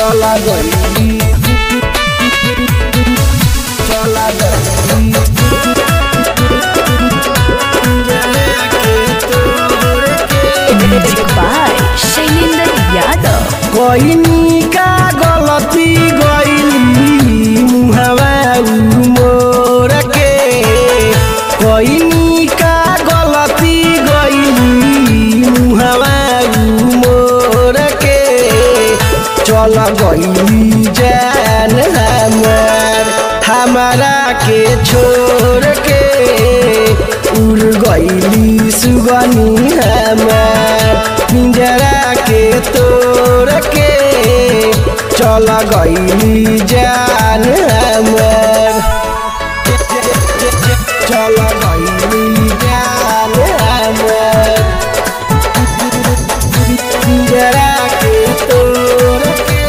चला गई चला गई Music by Shailendra Yadav. कोइनी का गलती गइली मुहवा मोर के कोइनी का गलती गइली मुहवा मोर के चल गइली जान हमर हमारा के छोड़ के उड़ गइली सुगनी हमर पिंजरा के तोड़ के चल गइली जान हमर चल गइली जान हमर पिंजरा के तोड़ के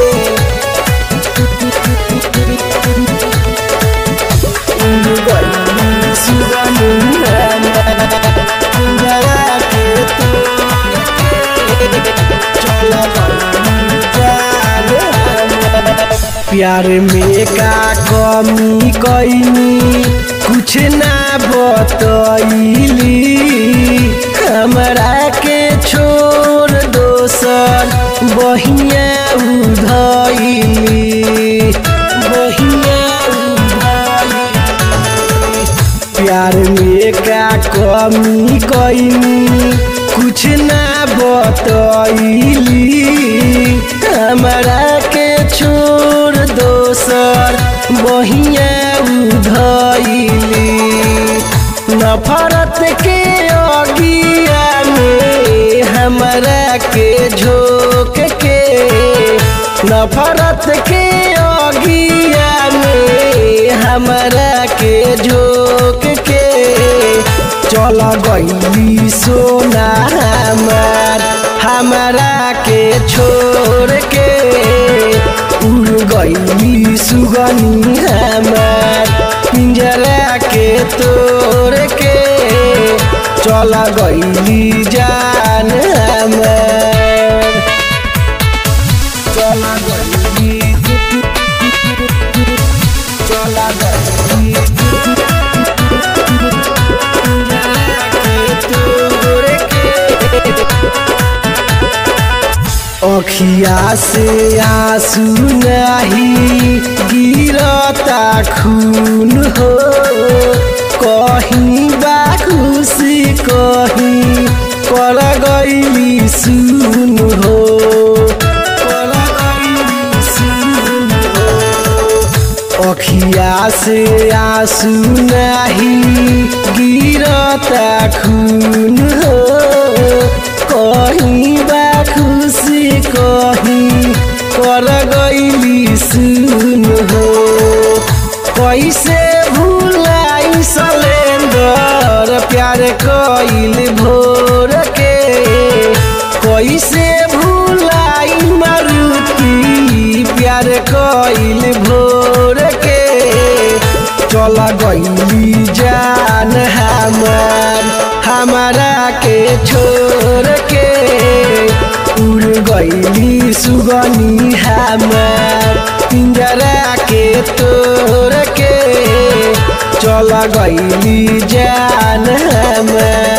प्यार में का कमी कैनी कुछ ना बतैली हमरा के छोड़ दोसर बहिया उधैली बहिया उधैली प्यार में का कमी कैनी कुछ ना बतैली हमरा के छोड़ दोसर बहिया उधैली नफरत के अगिया में हमरा के झोंक के नफरत के अगिया में हमरा के झोंक के चल गईली सोना हमार हमरा के छोड़ के उड़ गईली सुगनी हमार पिंजरा के तोड़ के चल गईली जान हमार चल गईली चल गईली अखिया से आंसू नहीं गिरता खून हो कहीं बा खुशी कहीं कर गईली सुन हो कर गईली सुन हो अखिया से आंसू नहीं गिरता खून हो कहीं बा खुशी कहीं कर गईली सुन हो कैसे भूलाई सलेंदर प्यार कइल भोर के कैसे भूलाई मारुति प्यार कइल भोर के चल गईली जान हमार हमारा के छोड़ के उड़ गईली सुगनी हमार पिंजरा के तोड़ के चल गईली जान हमार